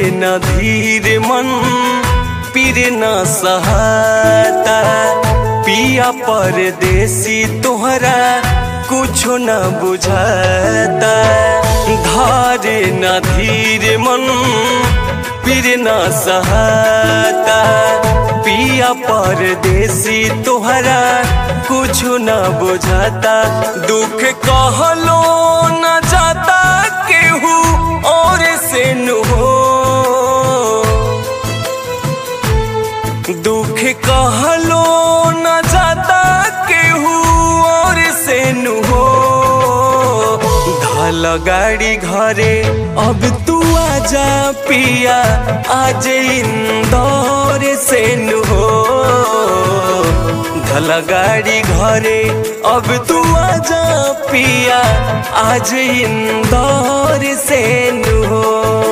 न धीर मन पीर न सहाता पिया परदेसी तोहरा कुछो न बुझाता धारे न धीर मन पीर न सहाता पिया परदेसी तोहरा कुछो न बुझाता दुख कहलो न जाता केहू और से नु हो दुख कहलो न जाता केहू और से नु हो धल गाड़ी घरे अब तू आजा पिया आज इंदौर से नु हो धल गाड़ी घरे अब तू आजा पिया आज इंदौर से नु हो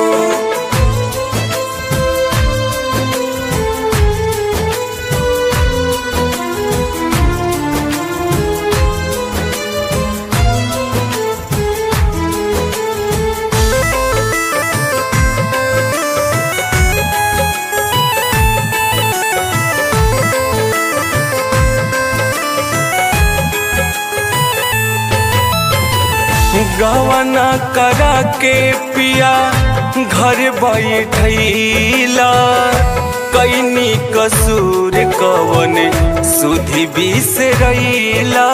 गवना करा के पिया घर बैठैला कैनी कसूर कवन सुधि बिसरैला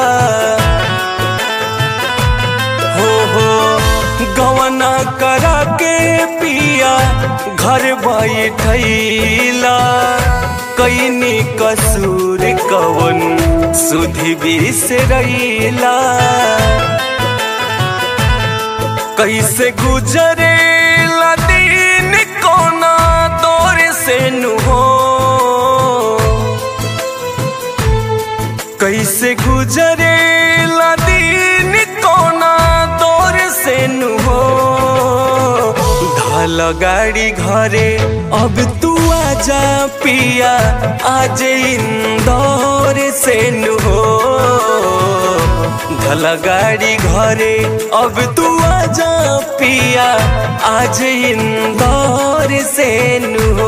हो हो गवना करा के पिया घर बैठैला कैनी कसूर कवन सुधि बिसरैला कैसे गुजरे दिन कोना दौर से नु हो कैसे गुजरे दिन कोना दौर से नु हो धल गाड़ी घरे अब तू आजा पिया आज इंदौर से नु हो धल गाड़ी घरे अब तू आजा पिया आज इंदौर से नु हो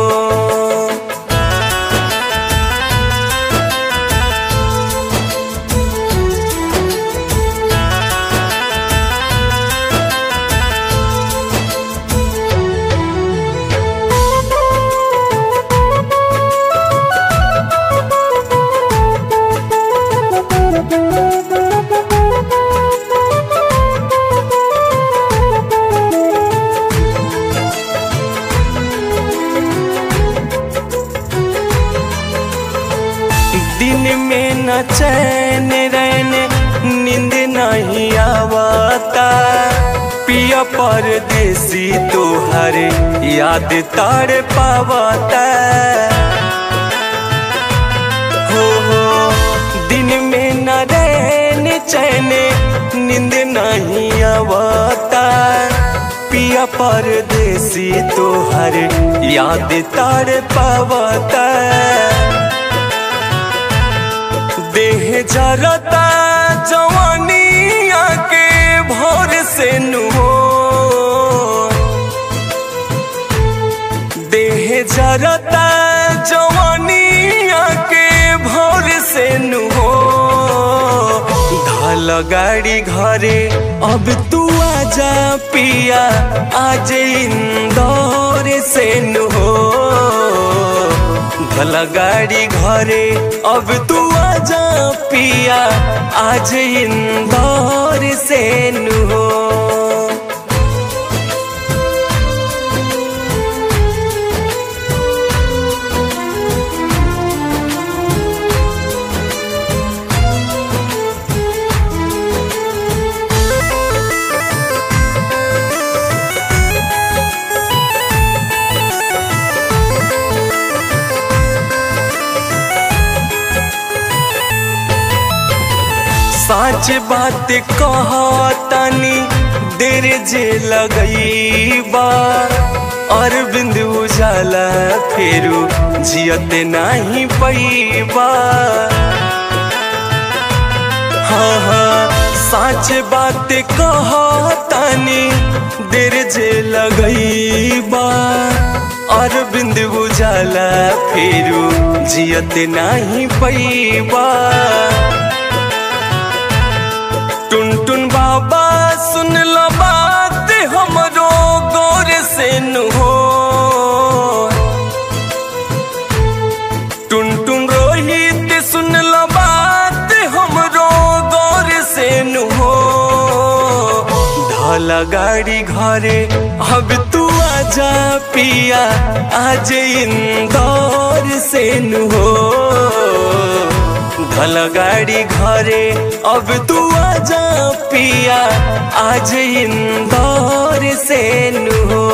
दिन में न चैन रहने नींद नहीं आवता पिया परदेसी तोहर याद तार पावता हो हो दिन में न रहने चैन नींद नहीं आवता पिया परदेसी तोहर याद तार पावता देह जरता जवानिया के भोर से नुहो देह जरता जवानिया के भोर से नुहो धल गाड़ी घरे अब तू आजा पिया आज इंदौर से नुहो भला गाड़ी घरे अब तू आजा पिया आज इंदौर से नु हो साच बात कहतनी देर जे लगईबा अरविंद उजाला फेरू जियत नहीं पैबा हाँ हाँ साच बात कहतनी देर जे लगईबा अरविंद बुझाला फेरू जियत नाही पैबा टुन टुन बाबा सुन लो बात हमरो गौर से नु हो टुन टुन रोहित सुन लो बात हमरो गौर से नु हो ढाला गाड़ी घरे अब तू आजा पिया आज इंदौर से नु हो ढल गाड़ी घरे अब तू आजा पिया आज इंदौर से नु हो